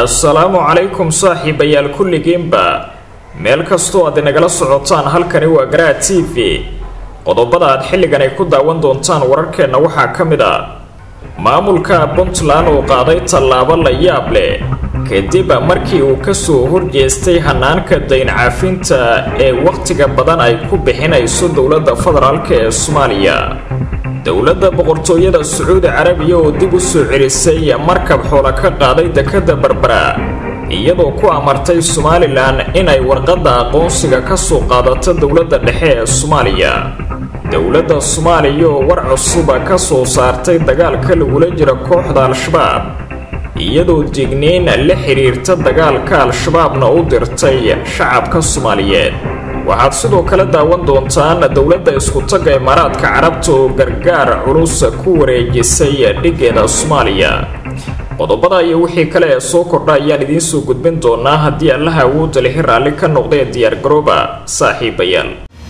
assalaamu calaykum saaxiibayaal kulligiinba meel kastoo aad inagala socotaan halkani waa garaha t v qodobada aad xilligan ay ku daawan doontaan wararkeenna waxaa ka mid a maamulka puntland oo qaaday tallaabo la yaab leh kadib markii uu kasoo horjeestay hanaanka dayn caafinta ee wakhtiga badan ay ku bixinayso dowladda federaalk ee soomaaliya dowladda boqortooyada sacuudi carabiya oo dib u soo celisay markab xoola ka qaaday dekadda berbera iyadoo ku amartay somalilan inay warqadda aqoonsiga ka soo qaadato dowladda dhexe ee soomaaliya dowladda soomaaliya oo war cusuba ka soo saartay dagaalka lagula jira kooxda al-shabaab iyadoo digniin la xidhiirta dagaalka al-shabaabna u dirtay shacabka soomaaliyeed waxaad sidoo kale daawan doontaan dowladda isku-tagga imaaraadka carabta oo gargaar culus ku wareejisay dhigeeda soomaaliya qodobada iyo wixii kale ee soo kordha ayaan idiin soo gudbin doonaa haddii allaha awoodda lihi raalli ka noqdee diyaargarooba saaxiibayaal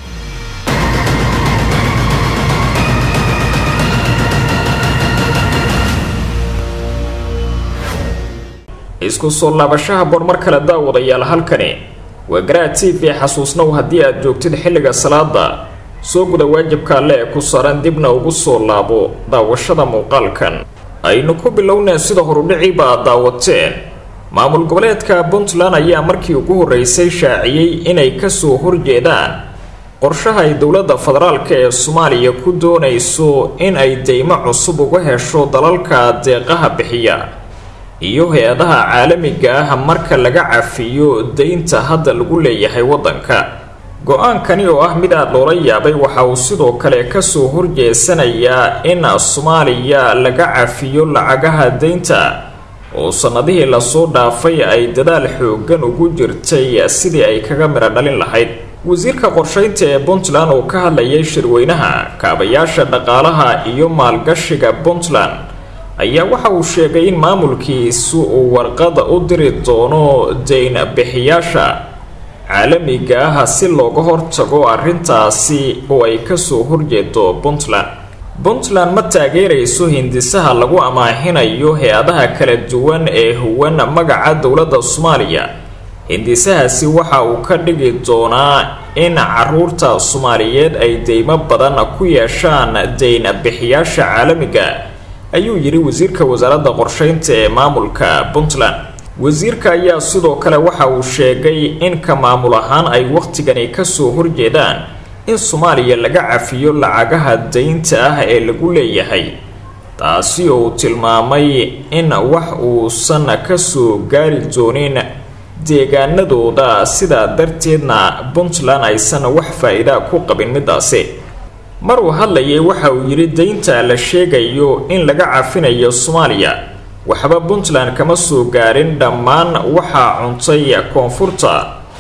isku soo laabashaha bor mar kale daawadayaal halkani waa garaha t v xasuusnow haddii aad joogtid xilliga salaada soo guda waajibka alle ee ku saaran dibna ugu soo laabo daawashada muuqaalkan aynu ku bilownaa sida horudhiciiba aad daawateen maamul goboleedka puntland ayaa markii ugu horreysay shaaciyey inay kasoo horjeedaan qorshaha ay dowladda federaalk ee soomaaliya ku doonayso in ay deymo cusub uga hesho dalalka deeqaha bixiya iyo hay-adaha caalamiga ah marka laga cafiyo deynta hadda lagu leeyahay waddanka go-aankani oo ah mid aada loola yaabay waxa uu sidoo kale kasoo horjeesanayaa in soomaaliya laga cafiyo lacagaha deynta oo sannadihii lasoo dhaafay ay dadaal xoogan ugu jirtay sidii ay kaga midho dhalin lahayd wasiirka qorsheynta ee puntland oo ka hadlayay shirweynaha kaabayaasha dhaqaalaha iyo maalgashiga puntland ayaa waxa uu sheegay in maamulkiisu uu warqada u diri doono dayn bixiyaasha caalamiga ah si looga hortago arrintaasi oo ay kasoo horjeedo puntland puntland ma taageerayso hindisaha lagu amaahinayo hay-adaha kala duwan ee huwan magaca dowladda soomaaliya hindisahaasi waxa uu ka dhigi doonaa in caruurta soomaaliyeed ay deymo badan ku yeeshaan dayn bixiyaasha caalamiga ayuu yidhi wasiirka wasaaradda qorsheynta ee maamulka puntland wasiirka ayaa sidoo kale waxa uu sheegay in ka maamul ahaan ay wakhtigani kasoo horjeedaan in soomaaliya laga cafiyo lacagaha deynta ah ee lagu leeyahay taasi oo uu tilmaamay in wax uusan kasoo gaari doonin deegaanadooda sidaa darteedna puntland aysan wax faa-iida ku qabin midaasi mar uu hadlayay waxa uu yidhi deynta la sheegayo in laga cafinayo soomaaliya waxba puntland kama soo gaarin dhammaan waxaa cuntay koonfurta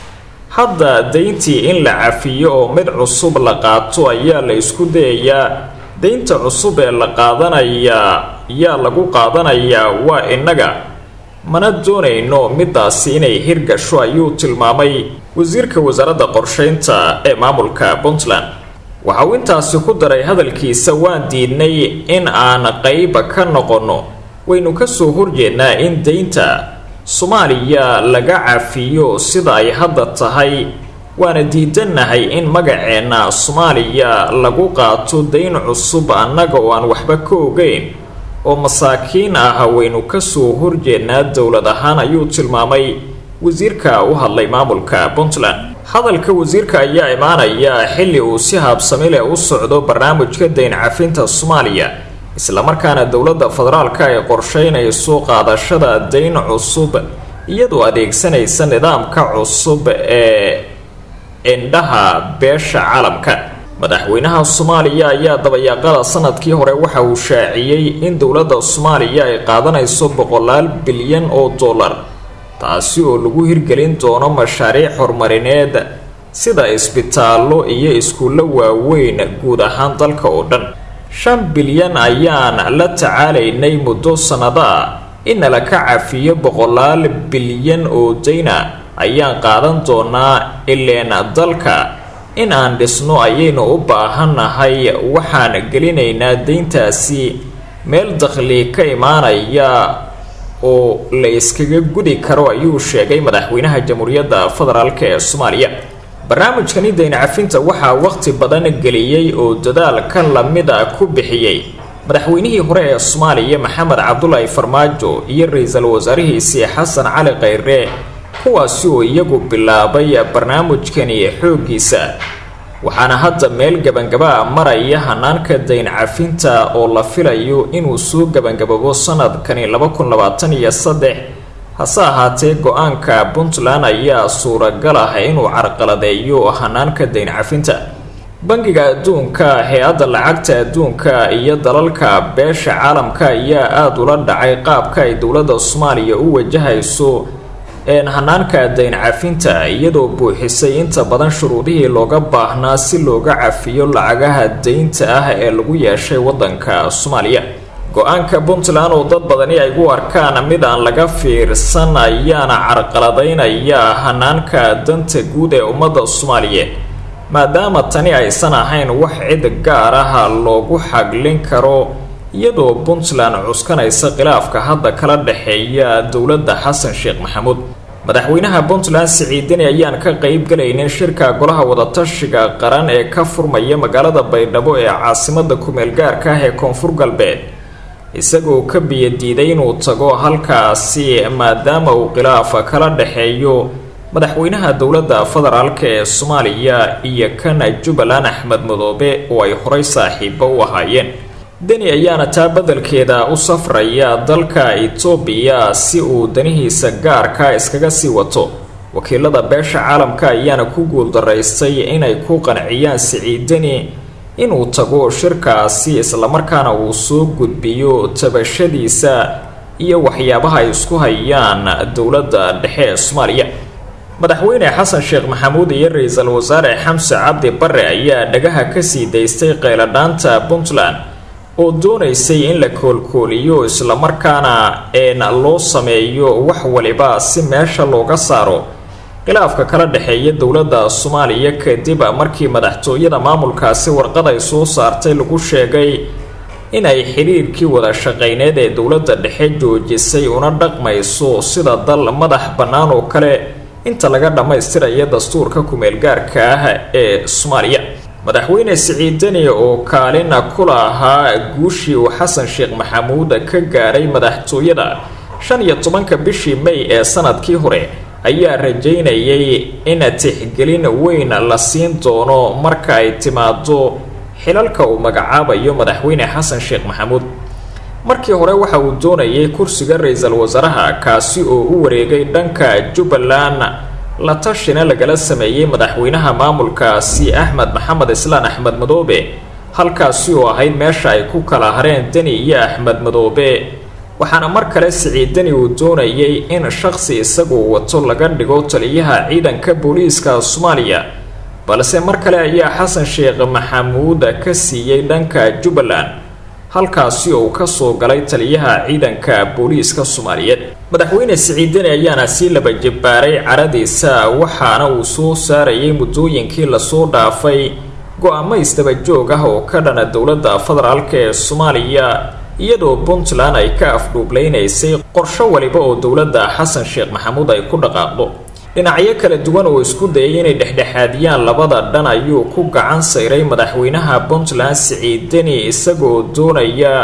hadda deyntii in la cafiyo oo mid cusub la qaato ayaa la isku dayayaa deynta cusub ee la qaadanayaa yaa lagu qaadanayaa waa innaga mana doonayno midaasi inay hirgasho ayuu tilmaamay wasiirka wasaaradda qorsheynta ee maamulka puntland waxa uu intaasi ku daray hadalkiisa waan diidnay in aan qayb ka noqonno waynu kasoo horjeednaa in deynta soomaaliya laga cafiyo sida ay hadda tahay waana diidannahay in magaceenna soomaaliya lagu qaato dayn cusub annaga oo aan waxba ka ogeyn oo masaakiin ah waynu kasoo horjeednaa dowlad ahaan ayuu tilmaamay wasiirka u hadlay maamulka puntland hadalka wasiirka ayaa imaanaya xilli uu si haabsami leh u socdo barnaamijka dayn cafinta soomaaliya islamarkaana dowladda federaalka ay qorsheynayso qaadashada dayn cusub iyadoo adeegsanaysa nidaamka cusub ee indhaha beesha caalamka madaxweynaha soomaaliya ayaa dabayaaqada sanadkii hore waxa uu shaaciyey in dowladda soomaaliya ay qaadanayso boqolaal bilyan oo dollar taasi oo lagu hirgelin doono mashaariic horumarineed sida isbitaallo iyo iskuullo waaweyn guud ahaan dalka oo dhan shan bilyan ayaan la tacaalaynay muddo sannada ah inala ka cafiyo boqolaal bilyan oo dayna ayaan qaadan doonaa ileen dalka in aan dhisno ayaynu u baahannahay waxaan gelinaynaa deyntaasi meel dakhli ka imaanaya oo la iskaga gudi karo ayuu sheegay madaxweynaha jamhuuriyadda federaalk ee soomaaliya barnaamijkani dayn cafinta waxaa waqti badan geliyey oo dadaalka lamida ku bixiyey madaxweynihii hore ee soomaaliya maxamed cabdulaahi farmaajo iyo ra-iisul wasaarihiisii xasan cali khayre kuwaasi oo iyagu bilaabay barnaamijkani xooggiisa waxaana hadda meel gabangaba maraya hanaanka dayn cafinta oo la filayo inuu soo gabangababo sanadkani laba kun labaatan iyo saddex hase ahaatee go-aanka puntland ayaa suuragal ah inuu carqaladeeyo hanaanka dayn cafinta bangiga adduunka hay-adda lacagta adduunka iyo dalalka beesha caalamka ayaa aada ula dhacay qaabka ay dowladda soomaaliya u wajahayso een hanaanka dayn cafinta iyadoo buuxisay inta badan shuruudihii looga baahnaa si looga cafiyo lacagaha daynta ah ee lagu yeeshay waddanka soomaaliya go-aanka puntland oo dad badani ay u arkaan mid aan laga fiirsan ayaana carqaladaynaya hanaanka danta guud ee ummadda soomaaliyeed maadaama tani aysan ahayn wax cid gaar ah loogu xaglin karo iyadoo puntland cuskanaysa khilaafka hadda kala dhexeeya dowladda xasan sheekh maxamuud madaxweynaha puntland siciidani ayaan ka qeyb galaynin shirka golaha wadatashiga qaran ee ka furmaya magaalada baydhabo ee caasimada kumeel gaarka ah ee koonfur galbeed isagoo ka biyadiiday inuu tago halkaasi maadaama uu khilaafa kala dhexeeyo madaxweynaha dowladda federaalk ee soomaaliya iyo kan jubbaland axmed madoobe oo ay horay saaxiibo u ahaayeen deni ayaana taa beddelkeeda u safraya dalka etoobiya si uu danihiisa gaarka iskaga sii wato wakiilada beesha caalamka ayaana ku guuldaraystay inay ku qanciyaan siciidani inuu tago shirkaasi islamarkaana uu soo gudbiyo tabashadiisa iyo waxyaabaha ay isku hayaan dowladda dhexe ee soomaaliya madaxweyne xasan sheekh maxamuud iyo ra-iisul wasaare xamse cabdi bare ayaa dhagaha kasii daystay qayladhaanta puntland oo doonaysay in la koolkooliyo islamarkaana een loo sameeyo wax waliba si meesha looga saaro khilaafka kala dhexeeya dowladda soomaaliya kadib markii madaxtooyada maamulkaasi warqad ay soo saartay lagu sheegay inay xiriirkii wada shaqayneed ee dowladda dhexe joojisay una dhaqmayso sida dal madax bannaan oo kale inta laga dhammaystiraya dastuurka kumeel gaarka ah ee soomaaliya madaxweyne siciidani oo kaalin kula ahaa guushii uu xasan sheekh maxamuud ka gaaray madaxtooyada shan iyo tobanka bishii may ee sanadkii hore ayaa rajaynayay in tixgelin weyn la siin doono marka ay timaado xilalka uu magacaabayo madaxweyne xasan sheekh maxamuud markii hore waxa uu doonayay kursiga ra-iisul wasaaraha kaasi oo u wareegay dhanka jubbaland la tashina lagala sameeyey madaxweynaha maamulkaasi axmed maxamed islaan axmed madoobe halkaasi oo ahayd meesha ay ku kala hareen deni iyo axmed madoobe waxaana mar kale siciidani uu doonayay in shaqsi isagu wato laga dhigo taliyaha ciidanka booliiska soomaaliya balse mar kale ayaa xasan sheekh maxamuud ka siiyey dhanka jubbaland halkaasi oo uu kasoo galay taliyaha ciidanka booliiska soomaaliyeed madaxweyne siciidani ayaana sii laba jabaaray caradiisa waxaana uu soo saarayay muddooyinkii lasoo dhaafay go-aamo isdabajoog ah oo ka dhana dowladda federaalk ee soomaaliya iyadoo puntland ay ka afdhuublaynaysay qorsho waliba oo dowladda xasan sheekh maxamuud ay ku dhaqaaqdo dhinacyo kala duwan oo isku dayay inay dhexdhexaadiyaan labada dhan ayuu ku gacan sayray madaxweynaha puntland siciidani isagoo doonaya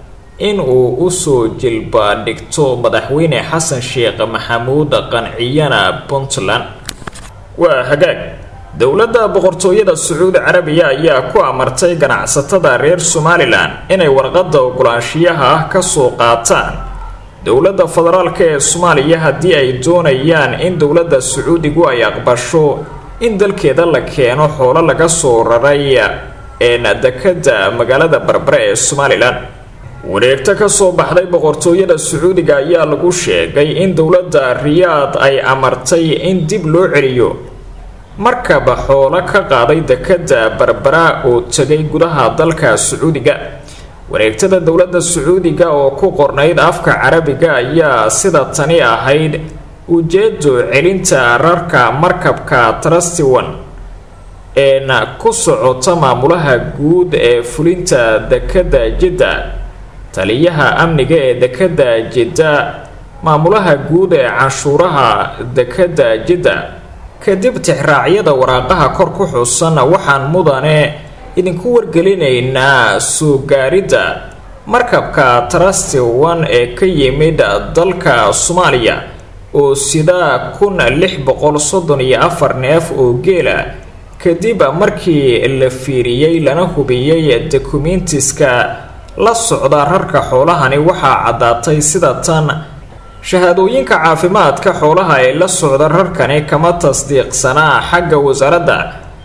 in uu usoo jilba dhigto madaxweyne xasan sheekh maxamuud qanciyana puntland waa hagaag dowladda boqortooyada sacuudi carabiya ayaa ku amartay ganacsatada reer somalilan inay warqadda ogolaanshiyaha ah kasoo qaataan dowladda federaalk ee soomaaliya haddii ay doonayaan in dowladda sacuudigu ay aqbasho in dalkeeda la keeno xoolo laga soo raray een dekada magaalada barbare ee somalilan wareegto kasoo baxday boqortooyada sacuudiga ayaa lagu sheegay in dowladda riyaad ay amartay in dib loo celiyo markaba xoolo ka qaaday dekada barbara oo tegay gudaha dalka sacuudiga wareegtada dowladda sacuudiga oo ku qornayd afka carabiga ayaa sida tani ahayd ujeedo celinta rarka markabka trustiwan een ku socota maamulaha guud ee fulinta dekada jidda taliyaha amniga ee dekada jidda maamulaha guud ee canshuuraha dekedda jidda kadib tixraacyada waraaqaha kor ku xusan waxaan mudane idinku wargelinaynaa soo gaaridda markabka trusty one ee ka yimid dalka soomaaliya oo sida kun lix boqol soddon iyo afar neef oo geela kadib markii la fiiriyey lana hubiyey dokumentiska la socda rarka xoolahani waxaa caddaatay sida tan shahaadooyinka caafimaadka xoolaha ee la socda rarkani kama tasdiiqsanaa xagga wasaaradda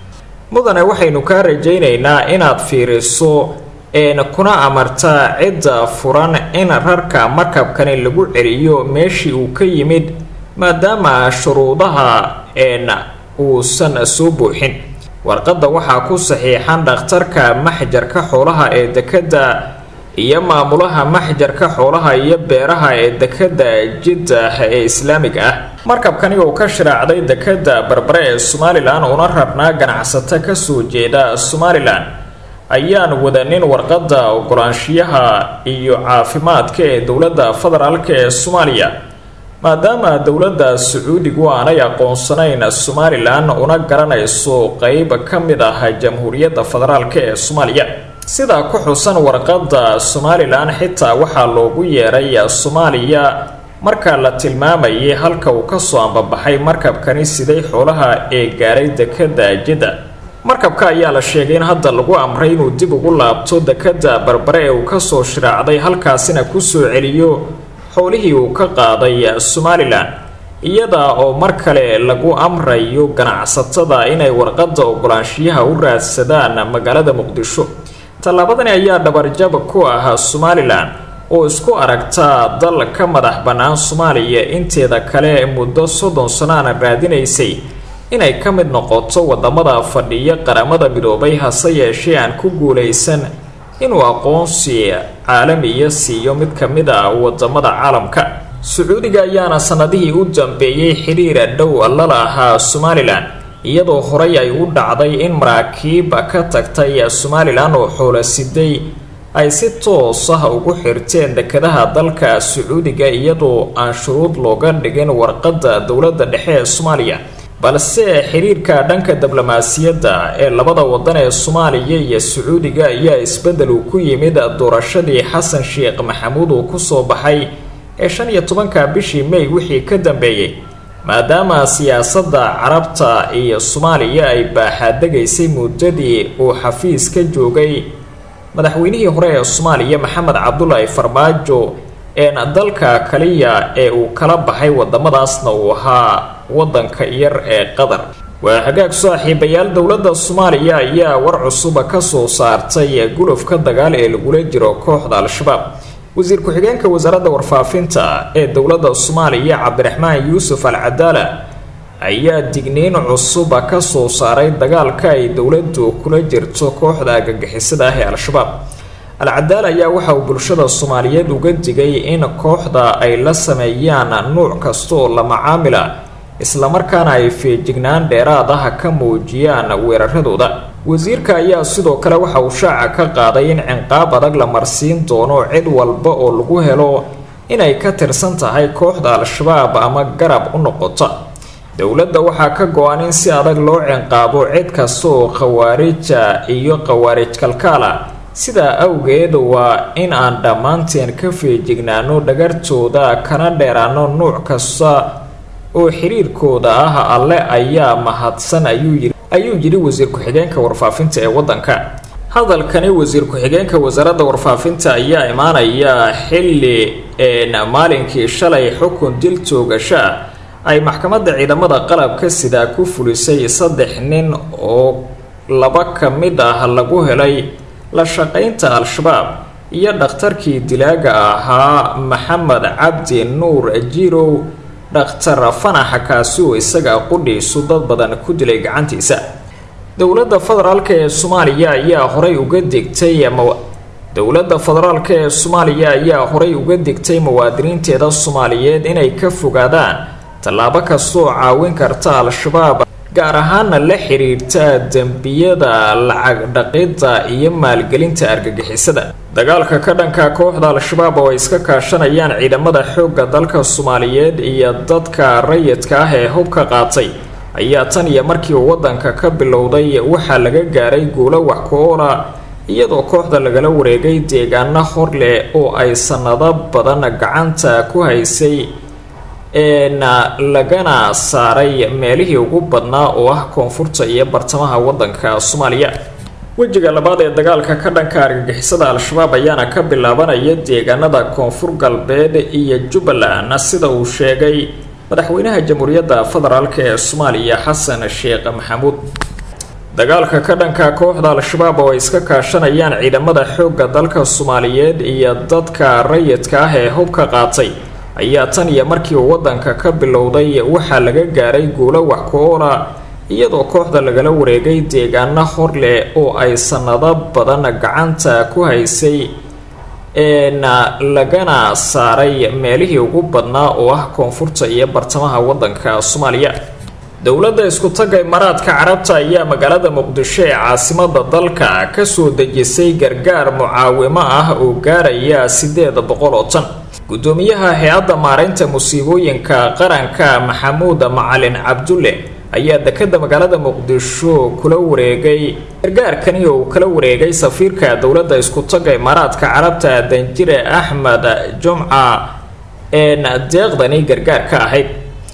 mudane waxaynu kaa rajaynaynaa inaad fiiriso een kuna amartaa cidda furan in rarka markabkani lagu celiyo meeshii uu ka yimid maadaama shuruudaha een uusan soo buuxin warqadda waxaa ku saxiixan dhakhtarka maxjarka xoolaha ee dekedda iyo maamulaha maxjarka xoolaha iyo beeraha ee dekedda jiddah ee islaamiga ah markabkani oo ka shiraacday dekedda barbare ee somalilan una rarnaa ganacsato kasoo jeeda somalilan ayaan wadanin warqadda ogolaanshiyaha iyo caafimaadka ee dowladda federaalk ee soomaaliya maadaama dowladda sacuudigu aanay aqoonsanayn somalilan una garanayso qeyb ka mid ah jamhuuriyadda federaalk ee soomaaliya sidaa ku xusan warqadda somalilan xitaa waxaa loogu yeeray soomaaliya marka la tilmaamayay halka uu kasoo ambabaxay markabkani siday xoolaha ee gaaray dekedda jidda markabka ayaa la sheegay in hadda lagu amray inuu dib ugu laabto dekedda barbare ee uu kasoo shiraacday halkaasina kusoo celiyo xoolihii uu ka qaaday somalilan iyada oo mar kale lagu amrayo ganacsatada inay warqadda ogolaanshiyaha u raadsadaan magaalada muqdisho tallaabadani ayaa dhabarjab ku ah somalilan oo isku aragta dal ka madax bannaan soomaaliya inteeda kale muddo soddon sanaana raadinaysay inay ka mid noqoto wadamada fadhiya qaramada midoobay hase yeeshee aan ku guulaysan inuu aqoonsi caalamiya siiyo mid ka mid a wadamada caalamka sacuudiga ayaana sanadihii u dambeeyey xiriira dhow la lahaa somalilan iyadoo horey ay u dhacday in maraakiib ka tagtay somalilan oo xoola siday ay si toos ah ugu xirteen dekedaha dalka sacuudiga iyadoo aan shuruud looga dhigin warqadda dowladda dhexe ee soomaaliya balse xiriirka dhanka diblomaasiyadda ee labada wadan ee soomaaliya iyo sacuudiga ayaa isbeddel uu ku yimid doorashadii xasan sheekh maxamuud uu kusoo baxay ee shan iyo tobanka bishii may wixii ka dambeeyey maadaama siyaasadda carabta iyo soomaaliya ay baaxaadegaysay muddadii uu xafiis ka joogay madaxweynihii hore ee soomaaliya maxamed cabdulaahi farmaajo een dalka kaliya ee uu kala baxay wadamadaasna uu ahaa wadanka yar ee qatar waa hagaag saaxiibayaal dowladda soomaaliya ayaa war cusuba kasoo saartay gulufka dagaal ee lagula jiro kooxda al-shabaab wasiir ku-xigeenka wasaaradda warfaafinta ee dowladda soomaaliya cabdiraxmaan yuusuf al cadaala ayaa digniin cusuba kasoo saaray dagaalka ay dowladdu kula jirto kooxda agagixisada ah ee al-shabaab al-cadaal ayaa waxa uu bulshada soomaaliyeed uga digay in kooxda ay la sameeyaan nuuc kasta oo la macaamila islamarkaana ay feejignaan dheeraad ah ka muujiyaan weeraradooda wasiirka ayaa sidoo kale waxa uu shaaca ka qaaday in cinqaab adag la marsiin doono cid walba oo lagu helo inay ka tirsan tahay kooxda al-shabaab ama garab u noqota dowladda waxaa ka go-an in si adag loo cinqaabo cid kasta oo khawaarija iyo khawaarij kalkaala sidaa awgeed waa in aan dhammaanteen ka feejignaano dhagartooda kana dheeraano nuuc kasta oo xiriirkooda ah alle ayaa mahadsan ayuu yiri ayuu yidhi wasiir ku-xigeenka warfaafinta ee waddanka hadalkani wasiir ku-xigeenka wasaaradda warfaafinta ayaa imaanaya xilli een maalinkii shalay xukun dil toogasha ay maxkamadda ciidamada qalabka sidaa ku fulisay saddex nin oo laba ka mid ah lagu helay la shaqaynta al-shabaab iyo dhakhtarkii dilaaga ahaa maxamed cabdi nuur jirow dhakhtar fanaxa kaasi oo isaga qudhiisu dad badan ku dilay gacantiisa dowladda federaalk ee soomaaliya ayaa horay uga digtay dowladda federaalk ee soomaaliya ayaa horay uga digtay muwaadiniinteeda soomaaliyeed inay ka fogaadaan tallaabo kastaoo caawin karta al-shabaab gaar ahaana la xiriirta dembiyada lacag dhaqidda iyo maalgelinta argagixisada dagaalka ka dhanka kooxda al-shabaab oo ay iska kaashanayaan ciidamada xoogga dalka soomaaliyeed iyo dadka rayidka ah ee hubka qaatay ayaa tan iyo markii uu waddanka ka bilowday waxaa laga gaaray guulo wax ku-oola iyadoo kooxda lagala wareegay deegaano hor leh oo ay sannado badan gacanta ku haysay eena lagana saaray meelihii ugu badnaa oo ah koonfurta iyo bartamaha waddanka soomaaliya wejiga labaad ee dagaalka ka dhanka argagixisada al-shabaab ayaana ka bilaabanaya deegaanada koonfur galbeed iyo jubbaland sida uu sheegay madaxweynaha jamhuuriyadda federaalk ee soomaaliya xasan sheekh maxamuud dagaalka ka dhanka kooxda al-shabaab oo ay iska kaashanayaan ciidamada xoogga dalka soomaaliyeed iyo dadka rayidka ah ee hubka qaatay ayaa tan iyo markii uu waddanka ka bilowday waxaa laga gaaray guulo wax ku-oola iyadoo kooxda lagala wareegay deegaano hor leh oo ay sannado badan gacanta ku haysay eena lagana saaray meelihii ugu badnaa oo ah koonfurta iyo bartamaha waddanka soomaaliya dowladda isku-tagga imaaraadka carabta ayaa magaalada muqdisho ee caasimada dalka kasoo dejisay gargaar mucaawimo ah oo gaaraya sideed boqol oo tan gudoomiyaha hay-adda maareynta musiibooyinka qaranka maxamuud macalin cabdulle ayaa dekada magaalada muqdisho kula wareegay gargaarkani oo uu kala wareegay safiirka dowladda isku-tagga imaaraadka carabta danjire axmed jumca een deeqdani gargaar ka ahayd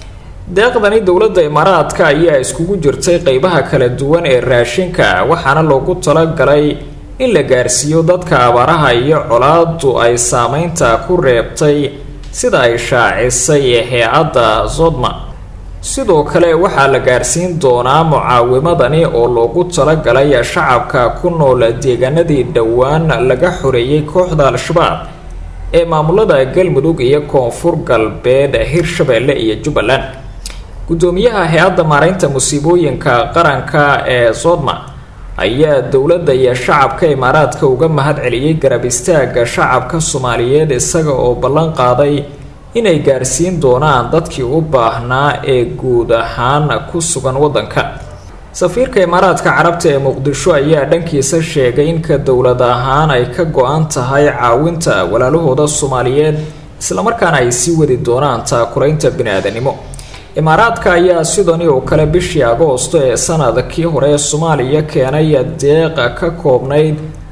deeqdani dowladda imaaraadka ayaa iskugu jirtay qeybaha kala duwan ee raashinka waxaana loogu talagalay in la gaarsiiyo dadka abaaraha iyo colaadu ay saameynta ku reebtay sida ay shaacisay hay-adda zodma sidoo kale waxaa la gaarsiin doonaa mucaawimadani oo loogu talagalay shacabka ku nool deegaanadii dhowaan laga xoreeyay kooxda al-shabaab ee maamulada galmudug iyo koonfur galbeed hirshabeelle iyo jubbaland gudoomiyaha hay-adda maareynta musiibooyinka qaranka ee sodma ayaa dowladda iyo shacabka imaaraadka uga mahad celiyey garab istaaga shacabka soomaaliyeed isaga oo ballan qaaday inay gaarsiin doonaan dadkii u baahnaa ee guud ahaan ku sugan waddanka safiirka imaaraadka carabta ee muqdisho ayaa dhankiisa sheegay inka dowlad ahaan ay ka go-an tahay caawinta walaalahooda soomaaliyeed islamarkaana ay sii wadi doonaan taakulaynta bini-aadanimo imaaraadka ayaa sidani oo kale bishii agoosto ee sanadkii hore ee soomaaliya keenay deeqa ka koobnayd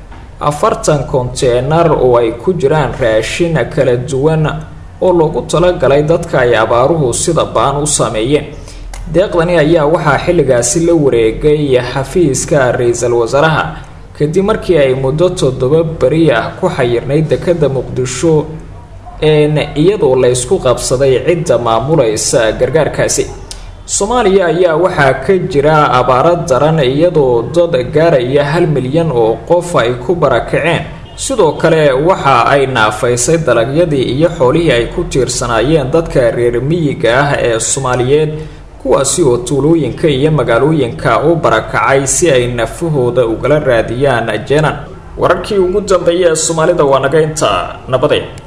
afartan konteenar oo ay ku jiraan raashin kala duwan oo loogu talagalay dadka ay abaaruhu sida baan u saameeyeen deeqdani ayaa waxaa xilligaasi la wareegay xafiiska ra-iisul wasaaraha kadib markii ay muddo toddoba beri ah ku xayirnayd dekada muqdisho een iyadoo la ysku qabsaday cidda maamulaysa gargaarkaasi soomaaliya ayaa waxaa ka jira abaaro daran iyadoo dad gaaraya hal milyan oo qof ay ku barakaceen sidoo kale waxa ay naafaysay dalagyadii iyo xoolihii ay ku tiirsanaayeen dadka reer miyiga ah ee soomaaliyeed kuwaasi oo tuulooyinka iyo magaalooyinka u barakacay si ay nafahooda ugala raadiyaan jeenan wararkii ugu dambeeyay ee soomaalida waa naga intaa nabadeen